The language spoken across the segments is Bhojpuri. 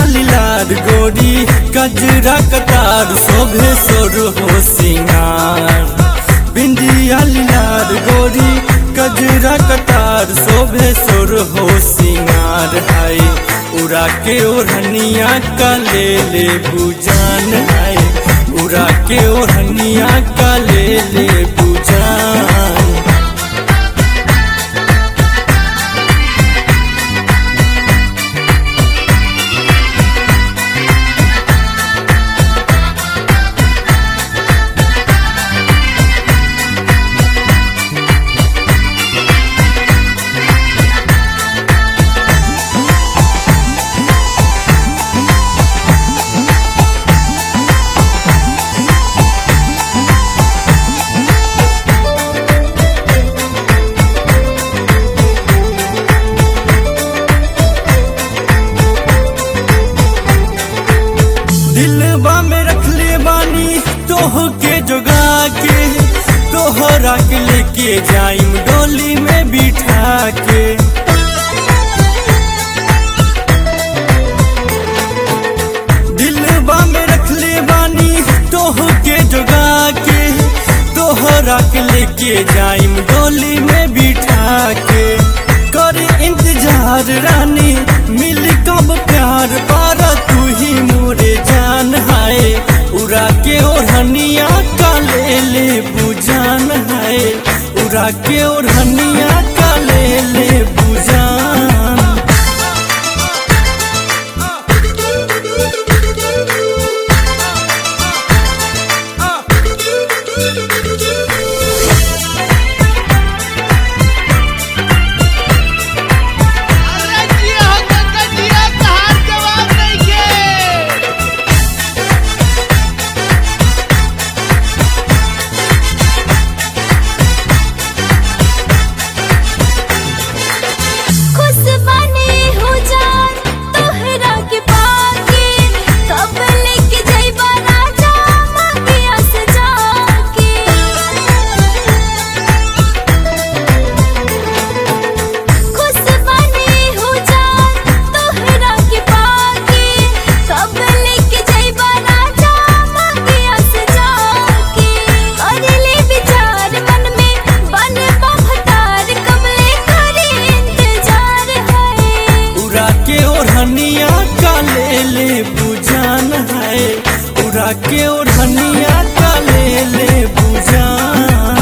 लीलार गोरी कजरा कतार शोभे सोर हो सिंगार बिंदिया लीलार गोरी कजरा कतार शोभे सोर हो सिंगार है उड़ा के ओढ़निया का ले ले बुजान है उड़ा के ओढ़निया का ले ले बुजान दिलबा में रखले बानी तोह के जोगा के तोहरा के लेके जाइम डोली में बिठा के दिलबा में रखले बानी तोह के जोगा के तोहरा के लेके जाइम डोली में बिठा के कर इंतजार रानी मिल कब प्यार पारा तू ही मोरे जान हाय उड़ा के ओढ़निया का ले ले बुजान हाय उड़ा के ओढ़निया का ले ले बुजान अरे जिया हो गंगा जिया तहार जवाब नइखे खुश बने हो जान तोहरा के पाके कब लेके जइबा राजा मगिया से जाके खुश बने हो जान तोहरा के पाके कब लेके जइबा राजा मगिया से जाके कर ले विचार मन में बन बहतार कब ले करे इंतजार है उड़ा के ओढ़निया का ले ले बुजान है उड़ा के ओढ़निया का ले ले बुजान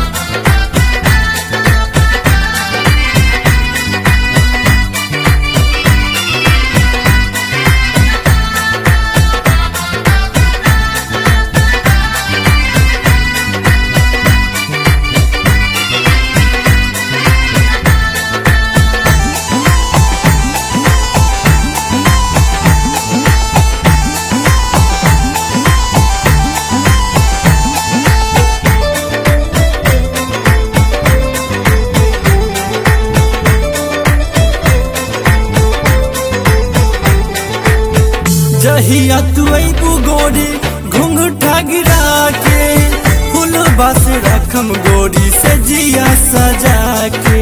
जहिया तू अबू गोरी घुंघटा गिरा के फूल बस रखम गोरी से जिया सजा के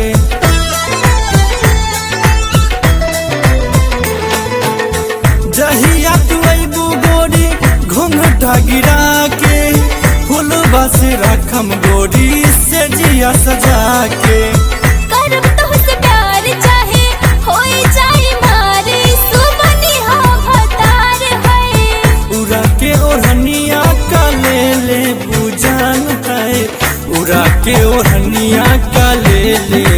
जहिया तू अबू गोरी घुंघटा गिरा के फूल बस रखम गोरी से जिया सजा के करब तोहसे प्यार चाहे होई जाए मारे सुमनी हो भतार है उड़ा के ओढ़निया का ले ले बुजान है उड़ा के ओढ़निया का ले ले